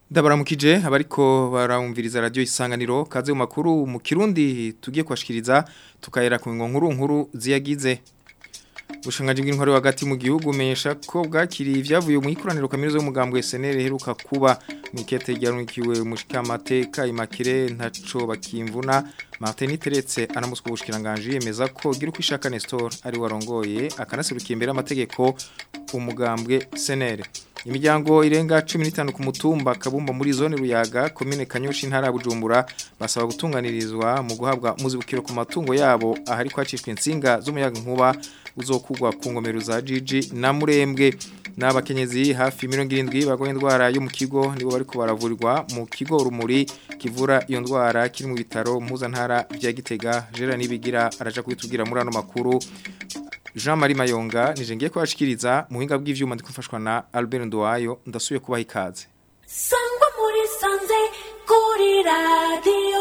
Ndabaramukije abariko baramviriza radio isanganiro kaze mu makuru mu kirundi tugiye kwashikiriza tukayera ku nkuru nkuru ziyagize Bushangaje bw'intwari hagati mu gihugu menyesha ko bwakiriye ivyavuye mu ikoraniro kaminuza y'umugambwe SNL heruka kuba mu kete ryarukiwe mushikamateka imakire ntaco bakimvuna Martin Teretse anamuswe ubushikiranganje yemeza ko gira kwishaka Nestor ari warongoye akanaserukiye imbere amategeko umugambwe SNL Imiryango irenga 15 ku mutumba kabumba muri zone ruyaga commune Kanyoshi ntara Bujumbura basaba gutunganirizwa mu guhabwa muzibukiro ku matungo yabo ahari kwacishwe insinga z'umuyaga nkuba uzokugwa ku ngomero za Gigi na Murembwe n'abakenyezi hafi 70 bagoye indwara yo mu kigo nibo bariko baravurirwa mu kigo rumuri kivura iyo ndwara kiri mu bitaro mpuzantara bya Gitega Jera nibigira araja kubitubwira muri ano makuru Jean Marie Mayonga nije ngiye kwashikiriza muhinga bw'ivyuma ndikufashwa na Albert Ndowayo ndasubiye kubaha ikaze Sangwa muri sanze kuri radio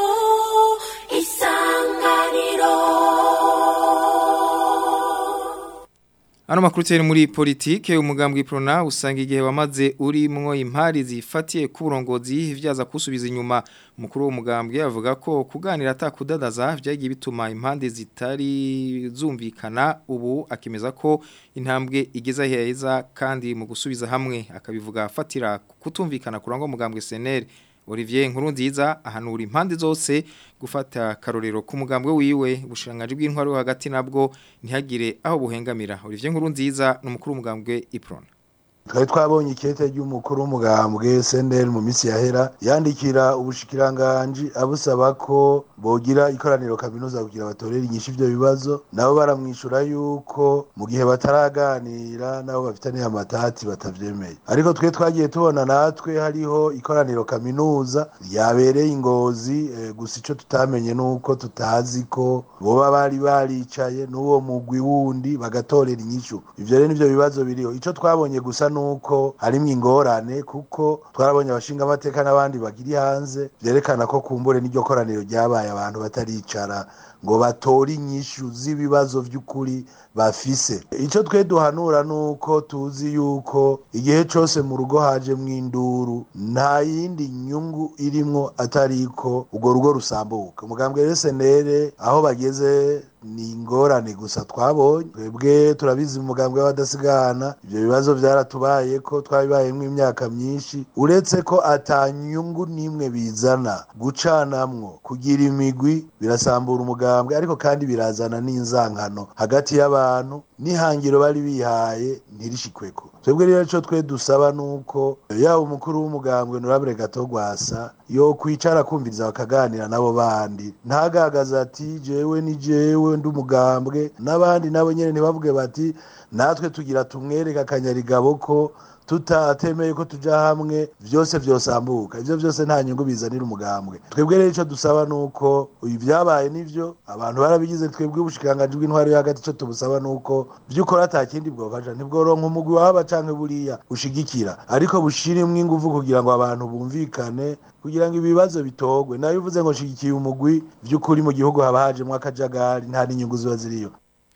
isanganiro Ano makuru teri muri politike umugambwe Prona usanga igihe wamaze uri mwo impari zifatiye ku burongozi vyaza kusubiza inyuma mukuru w'umugambwe avuga ko kuganira atakudadaza vyagiye bituma impande zitari zumvikana ubu akemeza ko intambwe igeza heza kandi mu gusubiza hamwe akabivuga afatira kutumvikana kurangwa umugambwe SNL Olivier Nkurunziza ahanura impande zose gufata karorero ku mugambwe wiwe bushirangaje bw'intwaro hagati nabwo ntihagire aho buhengamira Olivier Nkurunziza n'umukuru w'umugambwe Iprona twari twabonye ikete ry'umukuru w'umugambwe SNL mu minsi yahera yandikira ubushikiranganji abusaba ko bogira ikoraniro kaminuza kugira batorere inyishu ivyo bibazo nabo baramwishura yuko mu gihe bataraganira nabo bafitaniye amatati batavyemeye ariko twe twagiye tubona natwe hariho ikoraniro kaminuza ryabereye ingozi e, gusa ico tutamenye nuko tutazi ko boba bari baricaye n'uwo mugwi wundi bagatorera inyishu ivyo rero nivyo bibazo biriho ico twabonye gusa nuko harimwo ingorane kuko twarabonye abashinga amateka n'abandi bagiri hanze vyerekana ko kumbure n'iryo koraniro ryabaye abantu bataricara ngo batore inyishu z'ibibazo vy'ukuri bafise ico twe duhanura nuko tuzi yuko igihe cose mu rugo haje mw'induru nta yindi nyungu irimwo atariko urwo rugo rusambuka umugambwe resenere aho bageze ni ingorane gusa twabonye twebwe turabizi umugambwe w'abadasigana ivyo bibazo vyaratubaye ko twabibayemwo imyaka myinshi uretse ko atanyungu n'imwe bizana gucanamwo kugira imigwi birasambura umugambwe ariko kandi birazana n'inzankano hagati y'abantu n'ihangiro bari bihaye ntirishikweko twebwe rero ico twe dusaba nuko yaba umukuru w'umugambwe nurabure gato gwasa yo kwicara kumviriza bakaganira nabo bandi ntagagaza ati jewe ni jewe ndi umugambwe n'abandi nabo nyene ntibavuge bati natwe tugira tumwereka akanyarigabo ko tutatemeye ko tuja hamwe vyose vyosambuka ivyo vyose nta nyungu bizanira umugambwe twebwe rero ico dusaba nuko ibyabaye nivyo abantu barabigize twebwe ubushikanganje bw'intwari yo hagati ico tubusaba nuko vyukora atakindi bwofasha ntibworonka umugwi wahaba canke buriya ushigikira ariko bushiremwo inguvu kugira ngo abantu bumvikane kugira ngo ibibazo bitogwe nayo uvuze ngo shigikiye umugwi vy'ukuri mu gihugu haba hajemwo akajagari nta n'inyungu ziba ziriyo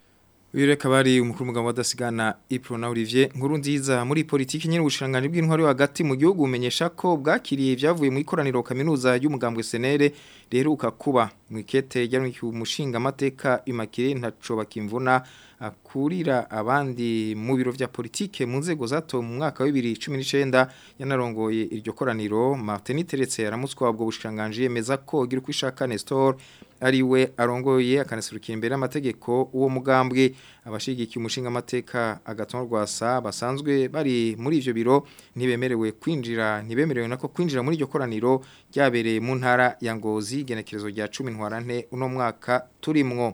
Uyu kabari umukuru mugabo wadasigana Iprona Olivier nkuru nziza muri politiki nyine ubushanganje bw'intwari hagati mu gihugu umenyesha ko bwakiriye byavuye mu ikoraniro kaminuza y'umugambwe Senere reheruka kuba mu ikete ryarukiye umushinga amateka imakire ntaco bakimvuna akurira abandi mu biro vya politike mu nzego zato mu mwaka wa 2019 yanarongoye iryo koraniro Martin Teretse aramutswa ubwo bushanganje yemeza ko gira kwishaka Nestor ariwe arongoye akanasurukira imbere amategeko uwo mugambwe abashigikiye umushinga amateka agatonwa rwasa basanzwe bari muri ivyo biro ntibemerewe kwinjira ntibemerewe nako kwinjira muri iryo koraniro ryabereye mu ntara ya Ngozi genekerezo rya 10 ntwarante uno mwaka turimwo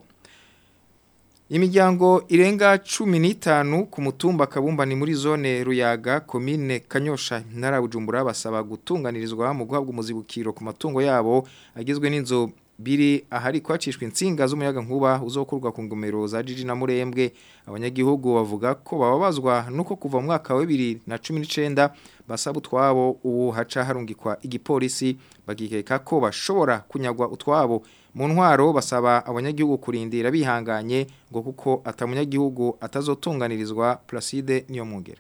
Imiryango irenga 15 ku mutumba kabumba ni muri zone Ruyaga commune Kanyosha ntara Bujumbura basaba gutunganirizwa mu guhabwa umuzibukiro ku matungo yabo agizwe n'inzo biri ahari kwacishwa insinga z'umuyaga nkuba uzokurwa ku ngomero za Gigi na Murembwe abanyagihugu bavuga ko bababazwa nuko kuva mu mwaka wa 2019 basaba utwabo ubu haca harungikwa igipolisi bagikeka ko bashobora kunyagwa utwabo mu ntwaro basaba abanyagihugu kurindira bihanganye ngo kuko atamunyagihugu atazotunganirizwa Placide niyo mungere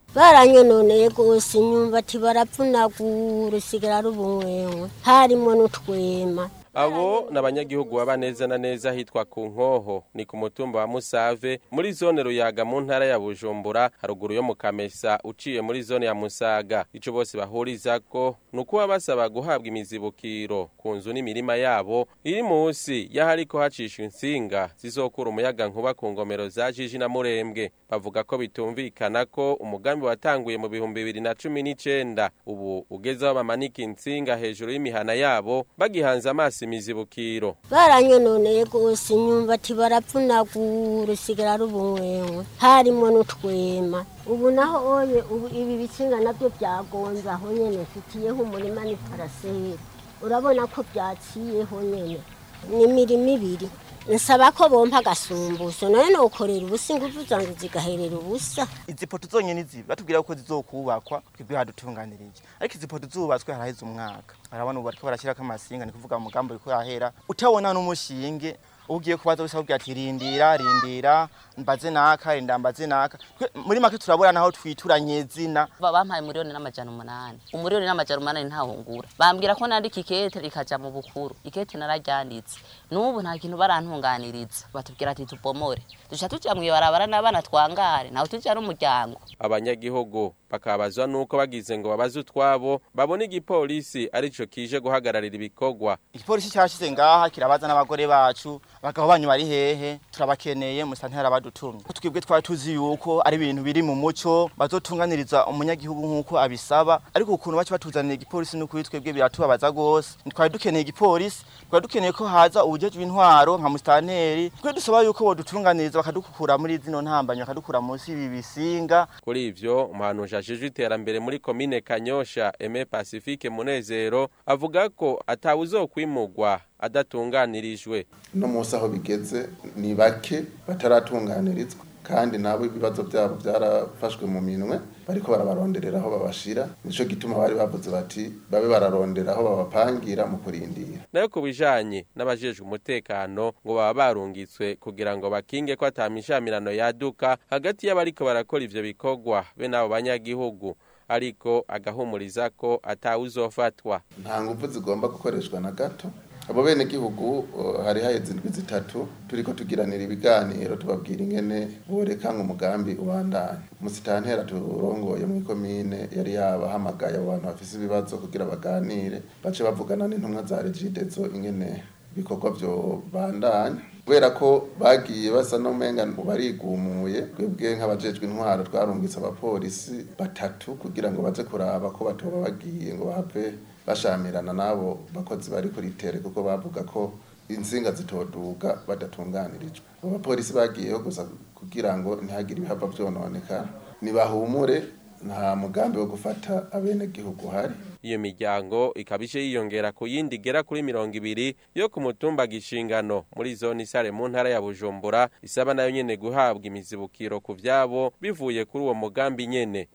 baranyononeye rwose imyumbati barapfunagura usigara ari ubumwenywe harimo n'utwema abo ni abanyagihugu baba neza na neza hitwa ku nkoho ni ku mutumba wa musave muri zone ruyaga mu ntara ya bujumbura haruguru yo mu kamesa uciye muri zone ya musaga icyo bose bahuriza ko ni ukuba basaba guhabwa imizibukiro ku nzu n'imirima yabo iri munsi y'ahariko hacishwa insinga zizokura umuyaga nkuba ku ngomero za jiji na murembwe bavuga ko bitumvikana ko umugambi watanguye mu bihumbi bibiri na cumi n'icenda ubu ugezeho bamanika insinga hejuru y'imihana yabo bagihanze amaso imizibukiro baranyononeye rwose imyumbati barapfunagura usigara ari ubumwenywe harimo n'utwema ubu naho oye ubu ibi bitsinga nabyo byagonze aho nyene mfitiyeho umurima ni paraseri urabona ko byaciyeho nyene ni imirimo ibiri nsaba ko bompa agasumbuso nawe nokorera ubusa ingufu zanjye zigaherera ubusa izi poto zonyine izi batubwira ko zizokubakwa twebwe hadutunganirije ariko izi poto zubatswe haraheze umwaka barabona ubu bariko barashyirako amasinga ni kuvuga umugambi uriko urahera utabona n'umushinge ugiye kubaza wese akubwira ati rindira rindira mbaze naka rinda mbaze naka Twe- muri make turabona naho twituranye zina Ba- bampaye umuriyoni n'amajana umunani umuriyoni n'amajana umunani ntahungura bambwira ko nandika ikete rikaja mu bukuru ikete nararyanditse n'ubu nta kintu barantunganiriza batubwira ati tubomore duca tuja mw'ibarabara n'abana twangare nawe tuja n'umuryango abanyagihugu bakabazwa nuko bagize ngo babaze utwabo babone igipolisi arico kije guhagararira ibikorwa igipolisi cyashize ngaha kirabaza n'abagore bacu abagabo banyu bari hehe turabakeneye musantera badutumye twebwe twari tuzi yuko ari ibintu biri mu muco bazotunganiriza umunyagihugu nk'uko abisaba ariko ukuntu baca batuzanira igipolisi n'ukuri twebwe biratubabaza rwose twari dukeneye igipolisi twari dukeneye ko haza ubujejwe intwaro nka musitanteri twe dusaba yuko bodutunganiriza bakadukura muri zino ntambanyi bakadukura munsi y'ibi bisinga kuri ivyo umuhanuzi ajejwe iterambere muri komine kanyosha eme pacifique munezero avuga ko atawuzokwimugwa adatunganirijwe no munsi aho bigeze ni bake bataratunganirizwa kandi nabo ibibazo byabo byarafashwe mu minwe bariko barabaronderera aho babashira nico gituma bari bavuze bati babe bararondera aho babapangira mu kurindira nayo ku bijanye n'abajejwe umutekano ngo baba barungitswe kugira ngo bakinge ko atamishamirano yaduka hagati y'abariko barakora ivyo bikorwa be n'abo banyagihugu ariko agahumuriza ko atawuzofatwa nta nguvu zigomba gukoreshwa na gato abo bene gihugu uh, hari haheze indwi zitatu turiko tugiranira ibiganiro tubabwira ingene boreka umugambi ubandanya umusitantera turongoye mu komine yari yabahamagaye abo bantu bafise ibibazo kugira baganire bace bavugana n'intumwa za regidezo ingene ibikorwa vyo bandanya kubera ko bagiye basa n'umenga barigumuye twebwe nk'abajejwe intwaro twarungitse abapolisi batatu kugira ngo baze kuraba ko batoba bagiye ngo bahave bashamirana n'abo bakozi bari kuri tere kuko bavuga ko insinga zitoduga badatunganirijwe abo bapolisi bagiyeho gusa kugira ngo ntihagire ibihava vyononekara nibahumure nta mugambi wo gufata abenegihugu hari iyo miryango ikaba ije yiyongera ku yindi igera kuri mirongo ibiri yo ku mutumba gishingano muri zone isare mu ntara ya bujumbura isaba nayo nyene guhabwa imizibukiro ku vyabo bivuye kuri uwo mugambi nyene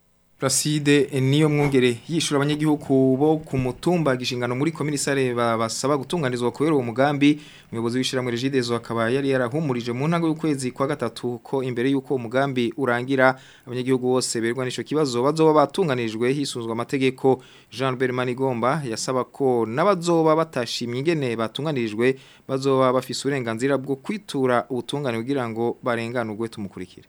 Placide niyo mwongere yishura abanyagihugu bo ku mutumba gishingano muri komini sare basaba gutunganizwa kubera uwo mugambi umuyobozi w'ishiramwe Regidezo akaba yari yarahumurije mu ntango y'ukwezi kwa gatatu ko imbere y'uko umugambi urangira abanyagihugu bose berwa n'ico kibazo bazoba batunganijwe hisunzwe amategeko Jean Albert Manigomba yasaba ko n'abazoba batashimye ingene batunganirijwe bazoba bafise uburenganzira bwo kwitura ubutungane kugira ngo barenganurwe tumukurikire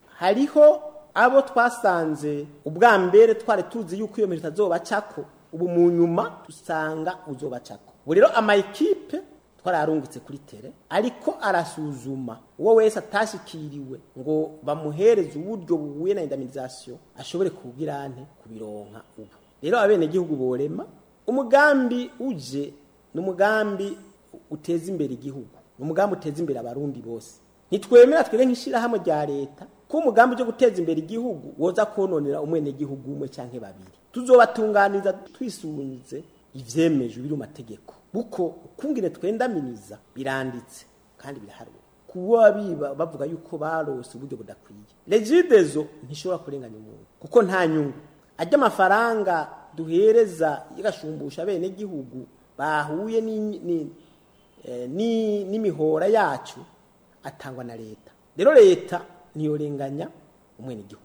hariho abo twasanze ubwa mbere twari tuzi yuko iyo mirimo itazobacako ubu mu nyuma dusanga uzobacako ubu rero amayikipe twararungitse kuri tere ariko arasuzuma uwo wese atashikiriwe ngo bamuhereze uburyo buhuye na indemnisation ashobore kugira ante kubironka ubu rero abenegihugu borema umugambi uje ni umugambi uteza imbere igihugu ni umugambi uteza imbere abarundi bose ntitwemera twebwe nk'ishyirahamwe rya leta ko umugambi wo guteza imbere igihugu woza kononera umwenegihugu umwe cyangwa babiri tuzobatunganiza twisunze ivyemejwe biri mu mategeko buko ukungene twendaminiza biranditse kandi biraharuwe kuba biba bavuga yuko barose uburyo budakwiye regidezo ntishobora kurenganya umuntu kuko nta nyungu ajya amafaranga duhereza yagashumbusha bene gihugu bahuye ni- ni- eh, ni- n'imihora yacu atangwa na leta rero leta ntiyorenganya umwene gihugu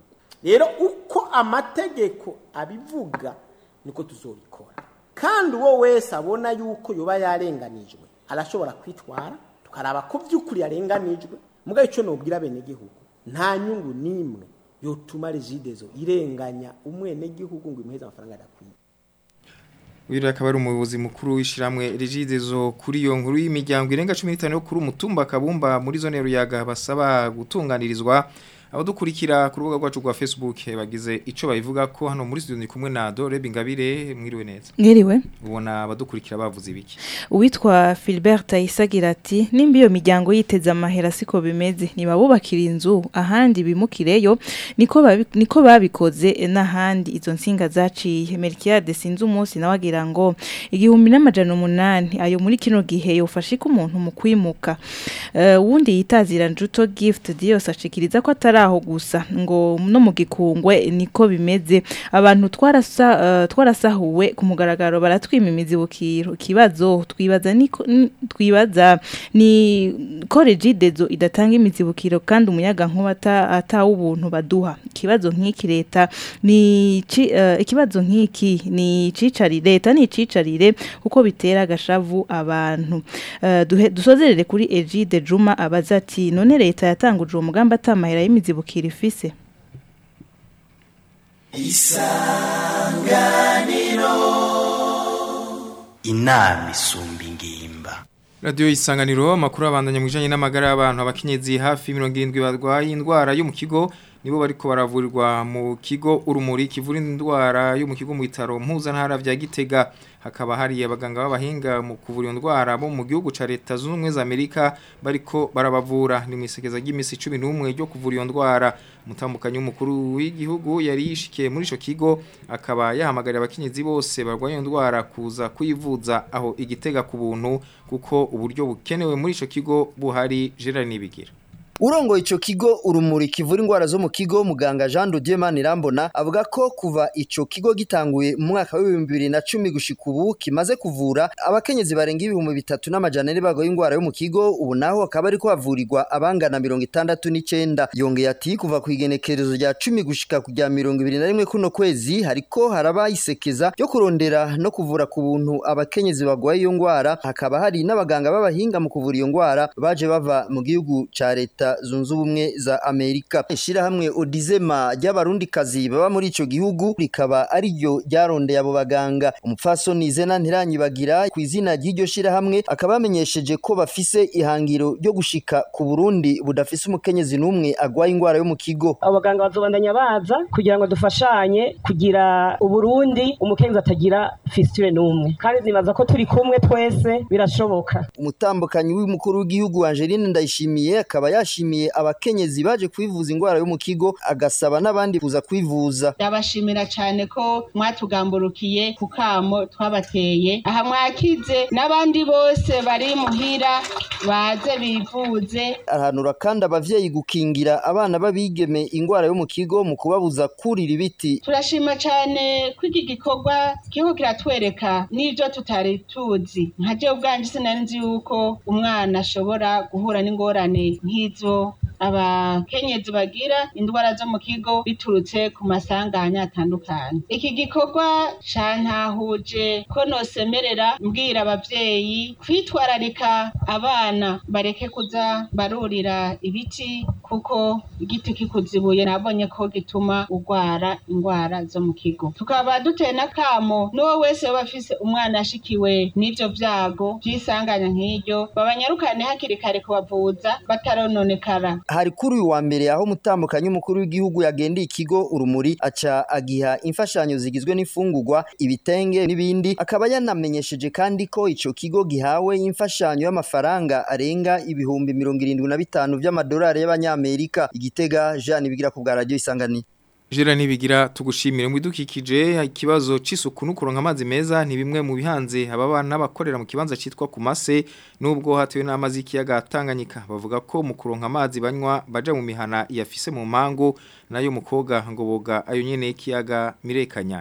rero uko amategeko abivuga niko tuzobikora kandi uwo wese abona yuko yoba yarenganijwe arashobora kwitwara tukaraba ko by'ukuri yarenganijwe mugabo icyo nubwira abenegihugu nta nyungu n'imwe yotuma regidezo irenganya umwenegihugu ngo imuheze amafaranga adakwiye Uyu akaba ari umuyobozi mukuru w'ishiramwe Regidezo kuri iyo nkuru y'imiryango irenga 15 yo kuri umutumba kabumba muri zone ruyaga basaba gutunganirizwa abadukurikira ku rubuga rwacu rwa Facebook bagize ico bayivuga ko hano muri studio ndi kumwe na Dore Bingabire mwiriwe neza Mwiriwe ubona abadukurikira bavuze ibiki Uwitwa Philbert Ayisagira ati nimba iyo miryango yiteze amahera siko bimeze nibabubakira inzu ahandi bimukireyo niko babi, niko babikoze n'ahandi izo nsinga zaciye Melchiade sinzi umunsi nawe agira ngo igihumbi n'amajana umunani ayo muri kino gihe yofashe ko umuntu mu kwimuka uh, wundi yitazira njuto gift Dios ashikiriza ko atari aho gusa ngo no mu gikungwe niko bimeze abantu twarasa uh, twarasahuwe ku mugaragaro baratwima imizibukiro kibazo twibaza niko n- twibaza ni ko regidezo idatanga imizibukiro kandi umuyaga nkuba ata- atawo ubuntu baduha ikibazo nk'iki leta ni ci- uh, ikibazo nk'iki ni cicari leta ni cicarire kuko bitera agashavu abantu uh, duhe- dusozerere kuri Egide Juma abaza ati none leta yatanguje uwo mugambi atamahera y'imizibukiro ifise inama isumba ingimba Radio isanganiro amakuru abandanya mu bijanye n'amagara y'abantu abakenyezi hafi 70 barwaye indwara yo mu kigo nibo bariko baravurirwa mu kigo urumuri kivura indwara yo mu kigo mu bitaro mpuzantara vya Gitega hakaba hari abaganga b'abahinga mu kuvura iyo ndwara bo mu gihugu ca leta zunze ubumwe za Amerika bariko barabavura ni mwisekeza ry'imisi 11 ryo kuvura iyo ndwara umutambukanyi w'umukuru w'igihugu yari yishikiye muri ico kigo akaba yahamagarira abakenyezi bose barwaye iyo ndwara kuza kuyivuza aho igitega ku buntu kuko uburyo bukenewe muri ico kigo buhari Gerard Nibigira Urongo ico kigo urumuri kivura ingwara zo mu kigo muganga Jean de Dieu Manirambona avuga ko kuva ico kigo gitanguye mu mwaka wa 2010 gushika ubu kimaze kuvura abakenyezi barenga ibihumbi bitatu n'amajana ane bagoye ingwara yo mu kigo ubu naho akaba ariko havurirwa abangana 69 yongeye ati kuva ku igenekerezo rya 10 gushika ku rya 21 kuno kwezi hariko haraba isekeza yo kurondera no kuvura ku buntu abakenyezi bagwaye iyo ngwara hakaba hari n'abaganga b'abahinga mu kuvura iyo ngwara baje bava mu gihugu ca leta zunze ubumwe za Amerika ishirahamwe Odizema ry'abarundikazi baba muri ico gihugu rikaba ari ryo ryarondeye abo baganga umupfasoni Zena Ntiranyibagira ku izina ry'iryo shirahamwe akaba yamenyesheje ko bafise ihangiro ryo gushika ku Burundi budafise umukenyezi n'umwe agwaye ingwara yo mu kigo abaganga bazobandanya baza kugira ngo dufashanye kugira uburundi umukenyezi atagira fistule n'umwe kandi nibaza ko turi kumwe twese birashoboka umutambukanyi w'umukuru w'igihugu Angeline Ndayishimiye akaba yashimiye abakenyezi baje kwivuza ingwara yo mu kigo agasaba n'abandi kuza kwivuza ndabashimira cyane ko mwatugamburukiye ku kamo twabateye aha mwakize n'abandi bose bari muhira baze bivuze ahanura kandi abavyeyi gukingira abana babigeme ingwara yo mu kigo mu kubabuza kurira ibiti turashima cyane ko iki gikorwa kiriko kiratwereka n'ibyo tutari tuzi nka jewe ubwanje sinari nzi yuko umwana ashobora guhura n'ingorane nk'izo abakenyezi bagira indwara zo mu kigo biturutse ku masanganya atandukanye iki gikorwa cantahuje ko nosemerera mbwira abavyeyi kwitwararika abana bareke kuza barurira ibiti kuko igiti kikuzibuye nabonye ko gituma urwara indwara zo mu kigo tukaba duteye n'akamo n'uwo wese yoba afise umwana ashikiwe n'ivyo vyago vy'isanganya nk'iryo babanyarukane hakiri kare kubavuza batarononekara hari kuri uyu wa mbere aho umutambukanyi umukuru w'igihugu yagendeye ikigo urumuri aca agiha imfashanyo zigizwe n'ifungurwa ibitenge n'ibindi akaba yanamenyesheje kandi ko ico kigo gihawe imfashanyo y'amafaranga arenga ibihumbi mirongo irindwi na bitanu vy'amadolari y'abanyamerika igitega Jean bigira ku bwa radio isanganiro Jera nibigira tugushimire mu bidukikije ikibazo c'isuku no kuronka amazi meza ni bimwe mu bihanze ababa n'abakorera mu kibanza citwa kumase nubwo hatewe n'amazi y'ikiyaga Tanganyika bavuga ko mu kuronka amazi banywa baja mu mihana yafise mu mpango nayo mukoga ngo boga ayo nyene y'ikiyaga Mirekanyange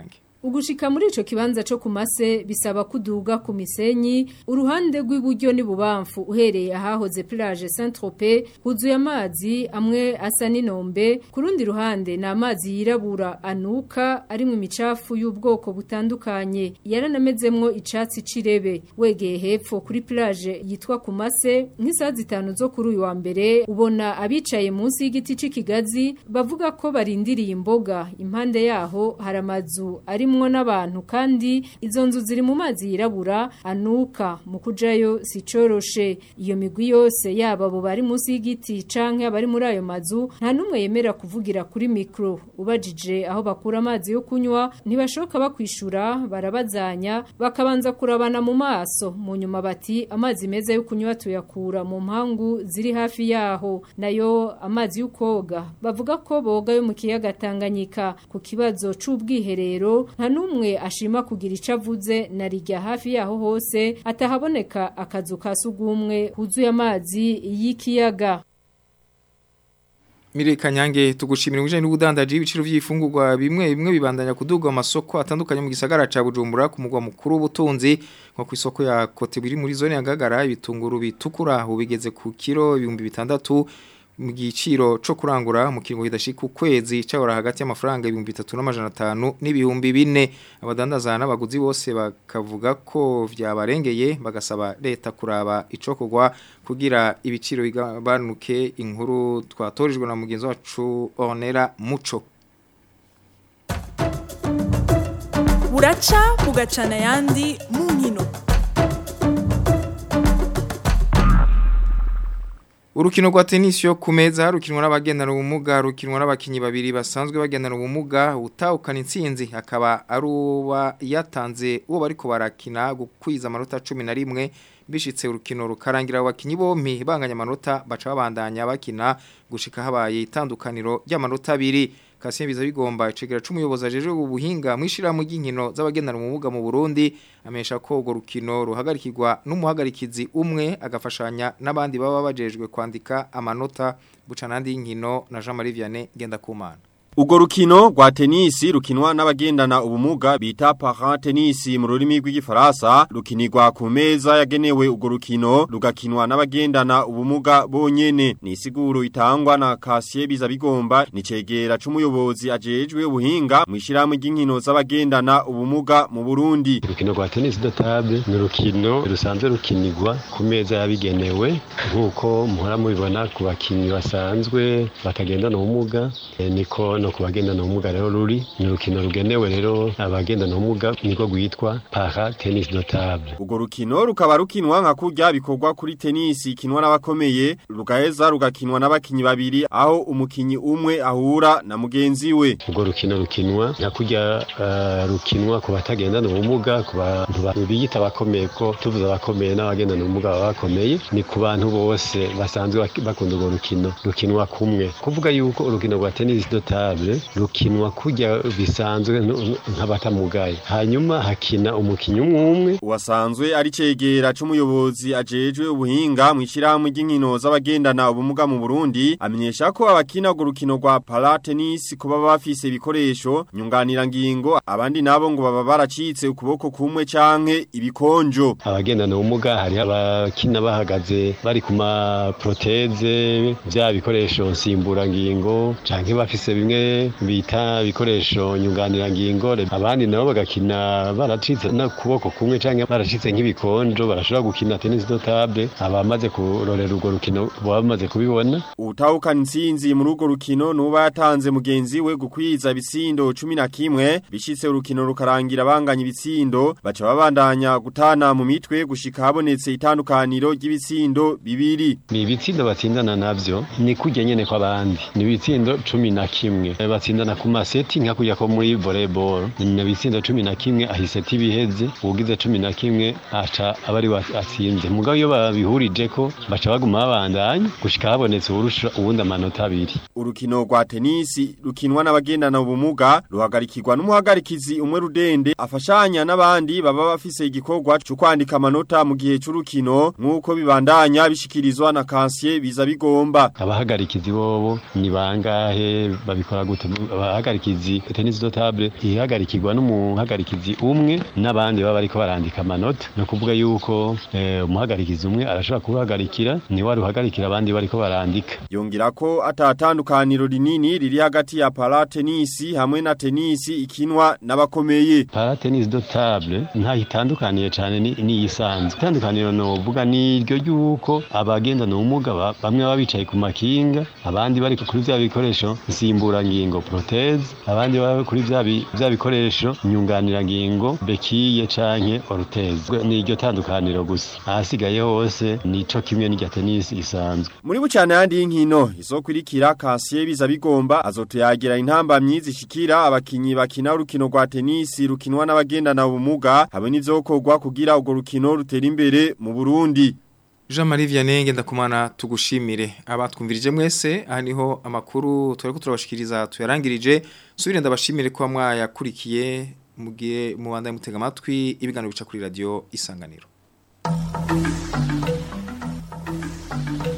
ugushika muri ico kibanza co kumase bisaba kuduga ku misenyi uruhande rw'iburyo ni bubamfu uhereye ahahoze plage Saint-Tropez huzuye amazi amwe asa n'inombe ku rundi ruhande ni amazi yirabura anuka arimwo imicafu y'ubwoko butandukanye yaranamezemwo icatsi cirebe wegeye hepfo kuri plage yitwa kumase nk'isaha zitanu zo kuri uyu wa mbere ubona abicaye munsi y'igiti c'ikigazi bavuga ko barindiriye imboga impande yaho hari amazu arimwo n'abantu kandi izo nzu ziri mu mazi yirabura anuka mu kujayo si coroshe iyo migwi yose yaba abo bari munsi y'igiti canke abari muri ayo mazu nta numwe yemera kuvugira kuri mikro ubajije aho bakura amazi yo kunywa ntibashoka bakwishura barabazanya bakabanza kurabana mu maso mu nyuma bati amazi meza yo kunywa tuyakura mu mpangu ziri hafi yaho nayo amazi y'ukoga bavuga ko boga yo mu kiyaga Tanganyika ku kibazo c'ubwiherero nta numwe ashima kugira ico avuze na rijya hafi yaho hose atahaboneka akazu ka sugumwe huzuye amazi y'ikiyaga Mire kanyange tugushimira ubujanye n'ubudandaji ibiciro vy'ifungurwa bimwe bimwe bibandanya kuduga amasoko atandukanye mu gisagara ca Bujumbura ku mugwa mukuru w'ubutunzi nko ku isoko ya Cote biri muri zone ya Gagara ibitunguru bitukura ubigeze ku kilo 600 mu giciro co kurangura mu kiringo kidashika ukwezi cyahora hagati y'amafaranga 3500 n'ibihumbi 4 abadandaza n'abaguzi bose bakavuga ko vyabarengeye bagasaba leta kuraba ico kugwa kugira ibiciro bigabanuke inkuru twatorijwe na mugenzi wacu Ornera Muco buraca bugacana yandi mu nkino Urukino rwa tennis yo kumeza rukinwa n'abagendana ubumuga rukinwa n'abakinyi babiri basanzwe bagendana ubumuga utahukana intsinzi akaba ari uba yatanze uwo bariko barakina gukwiza amanota 11 bishitse urukino rukarangira abakinyi bompi banganya amanota baca babandanya bakina gushika habaye itandukaniro ry'amanota abiri Kasien biza bigomba icegera c'umuyobozi ajeje ubuhinga mwishira mu ginkino z'abagendana ubumuga mu Burundi amesha ko urwo rukino ruhagarikirwa n'umuhagarikizi umwe agafashanya n'abandi baba bajejwe kwandika amanota bucanandi y'inkino na Jean Marie Vianney Gendakumana Ugo rukino rwa tenisi rukinwa n'abagendana ubumuga bita para tenisi mu rurimi rw'igifaransa rukinirwa ku meza yagenewe ugo rukino rugakinwa n'abagendana ubumuga bonyene ni isiguro itangwa na Kasie biza bigomba ni cegera c'umuyobozi ajejwe ubuhinga mu ishiramwe ry'inkino z'abagendana ubumuga mu Burundi urukino rwa tenisi de table ni urukino rusanzwe rukinirwa ku meza yabigenewe nk'uko muhora mubibona ku bakinyi basanzwe batagendana ubumuga e, niko no kubagendana ubumuga rero ruri ni urukino rugenewe rero abagendana ubumuga niko rwitwa para tennis de table Ugo rukino rukaba rukinwa nka kurya bikorwa kuri tenisi ikinwa n'abakomeye rugaheza rugakinwa n'abakinyi babiri aho umukinyi umwe ahura na mugenzi we urwo rukino rukinwa nka kurya uh, rukinwa ku batagendana ubumuga ku bantu biyita abakomeye ko tuvuze abakomeye n'abagendana ubumuga baba bakomeye ni ku bantu bose basanzwe bakunda urwo rukino rukinwa kumwe kuvuga yuko urukino rwa tennis de table rukinwa kurya bisanzwe nk'abatamugaye hanyuma hakina umukinyi umwe umwe wasanzwe ari cegera c'umuyobozi ajejwe ubuhinga mu ishyirahamwe ry'inkino z'abagendana ubumuga mu Burundi amenyesha ko abakina urwo rukino rwa para tennis kuba bafise ibikoresho nyunganira ngingo abandi nabo ngo baba baracitse ukuboko kumwe canke ibikonjo abagendana ubumuga hari abakina bahagaze bari ku ma proteze vya bikoresho nsimbura ngingo canke bafise bimwe bita ibikoresho nyunganira ngingo abandi nabo bagakina baracitse na kuboko kumwe canke baracitse nk'ibikonjo barashobora gukina tennis de table abamaze kurorera urwo rukino baba bamaze kubibona utahukana intsinzi muri urwo rukino nuba yatanze mugenzi we gukwiza ibitsindo 11 bishitse urukino rukarangira banganya ibitsindo baca babandanya gutana mu mitwe gushika habonetse itandukaniro ry'ibitsindo bibiri ni ibitsindo batsindana navyo ni kurya nyene kw'abandi ni ibitsindo 11 batsindana ku maseti nka kujya ko muri volleyball ni bitsindo 11 ahiseti biheze ugize 11 aca abari atsinze mugabo iyo babihurije ko baca baguma babandanya gushika habonetse urusha ubundi amanota abiri urukino rwa tenisi rukinwa n'abagendana ubumuga ruhagarikirwa n'umuhagarikizi umwe rudende afashanya n'abandi baba bafise igikorwa cyo kwandika amanota mu gihe c'urukino nk'uko bibandanya bishikirizwa na Kansier biza bigomba abahagarikizi bobo ni bangahe babikora bisigura gute abahagarikizi tennis do table ihagarikirwa n'umuhagarikizi umwe n'abandi baba bariko barandika amanota no kuvuga yuko eh, umuhagarikizi umwe arashobora kuhagarikira ni wari uhagarikira abandi bariko barandika Yongira ko atatandukaniro rinini riri hagati ya para tenisi hamwe na tenisi ikinwa n'abakomeye. para tennis do table nta itandukaniye cyane ni ni isanzwe itandukaniro no vuga ni iryo yuko abagendana ubumuga ba- bamwe baba bicaye ku makinga abandi bari kuri vya bikoresho nsimburangingo proteze abandi baba kuri vya bi- vya bikoresho nyunganirangingo bekiye canke oruteze ni iryo tandukaniro gusa ahasigaye hose nico kimwe n'irya tenisi isanzwe Muri bucane handi y'inkino izokwirikira Kansiye biza bigomba azotuyagira intambamyi zishikira abakinyi bakina urukino rwa tenisi rukinwa n'abagendana ubumuga hamwe n'ivyokorwa kugira urwo rukino rutera imbere mu Burundi. Jean Marie Vianney ndakumana tugushimire abatwumvirije mwese aha niho amakuru twari turabashikiriza tuyarangirije subire ndabashimire ko mwayakurikiye mugiye mu banda mutega amatwi ibiganiro bica kuri radio isanganiro